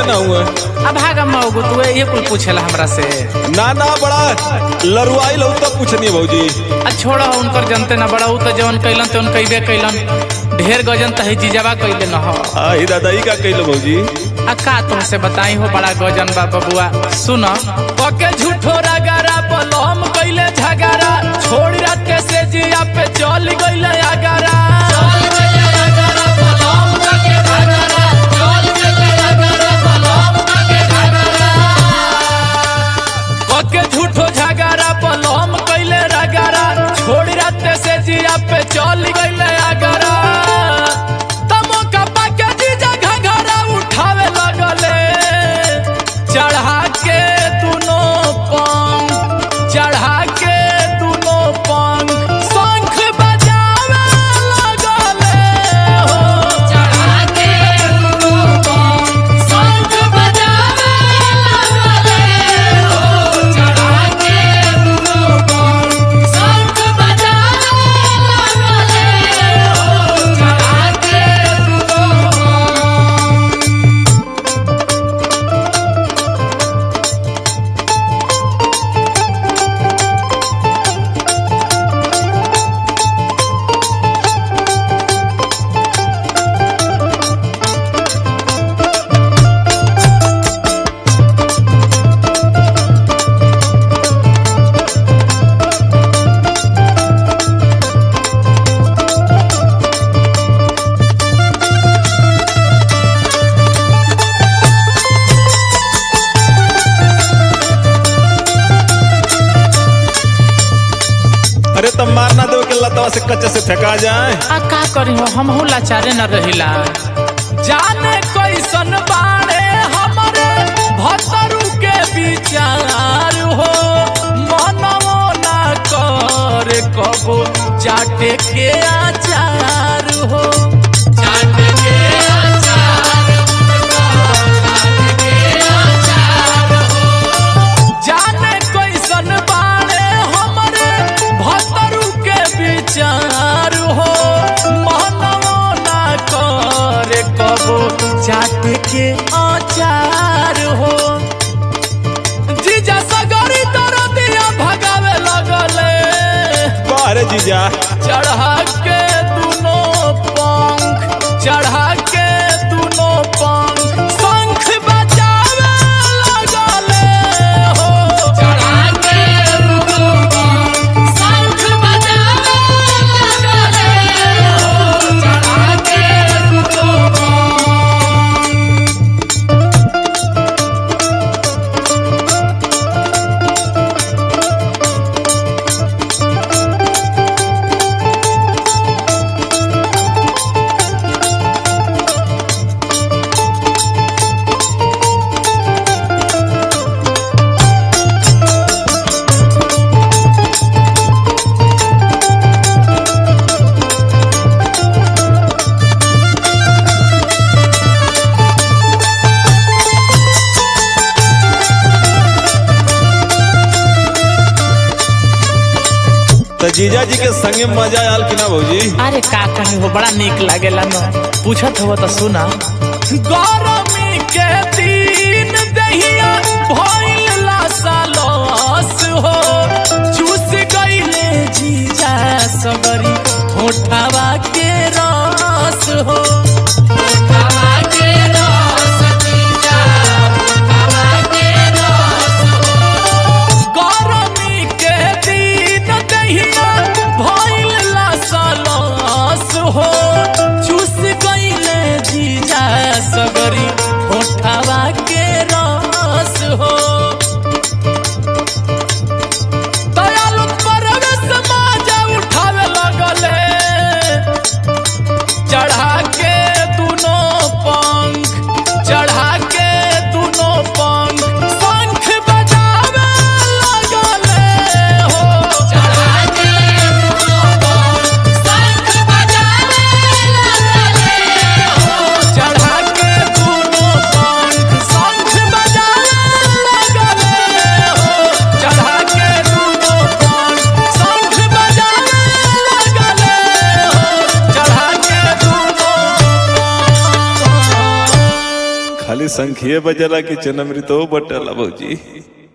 कैसा ना हुआ अब भागा मौगू तू ये कुल पूछेला हमरा से ना ना बड़ा लरुआई लो तब पूछनी भौजी आ छोड़ा उनकर जनते ना बड़ा उ तो जवन कैलन तवन कैबे कैलन ढेर गजन त है जीजाबा कैले न हो आई दादाई का कैलो भौजी आ का तुमसे बताई हो बड़ा गजन बा बबुआ सुन पके झूठो रगारा पलम कैले झगारा छोड़ रात के से जिया पे चल गइले आगारा पके झूठो झगारा पलम कैले रगारा छोड़ रात से जिया पे चल गइले आगारा तमो कपा के जीजा घघरा उठावे लगले चढ़ा के दुनो पंख चढ़ा के दुनो पंख शंख बजावे लगले हो चढ़ा के दुनो पंख शंख बजावे लगले हो चढ़ा के दुनो पंख शंख बजावे लगले हो चढ़ा के दुनो पंख अरे तब मारना दो के लतवा से कच्चे से फेंका जाए आ का करी हो हम लाचारे न रहिला जाने कैसन बाड़े हमरे भतरू के विचार हो मनवो ना करे कबो चाटे के आचार हो चाटे के आचार चाटे के आचार जाने कैसन बाड़े हमरे भतरू के विचार हो मनवो ना करे कबो चाट के आचार हो जीजा सगरी तर दिया भगावे लगले बारे जीजा चढ़ा के दुनो पंख चढ़ा के दुनो पंख शंख बजावे लगले हो चढ़ा के दुनो पंख शंख बजावे लगले हो चढ़ा के दुनो पंख तो जीजा जी के संगे मजा आयल कि ना भौजी अरे का कहीं हो बड़ा निक लागेला न पूछत हो तो सुना गरमी के दिन दहिया भइल लासालस हो चूस गइले जीजा सगरी होठवा के रस हो होठवा के रस जीजा होठवा के रस गरमी के दिन दहिया भइल लासालस हो चूस गइले जीजा सगरी होठवा के रस हो दयालु परवेश माजा उठावे लगले चढ़ा के दुनो खाली संखिए बजला कि चनमृतो बटला भौजी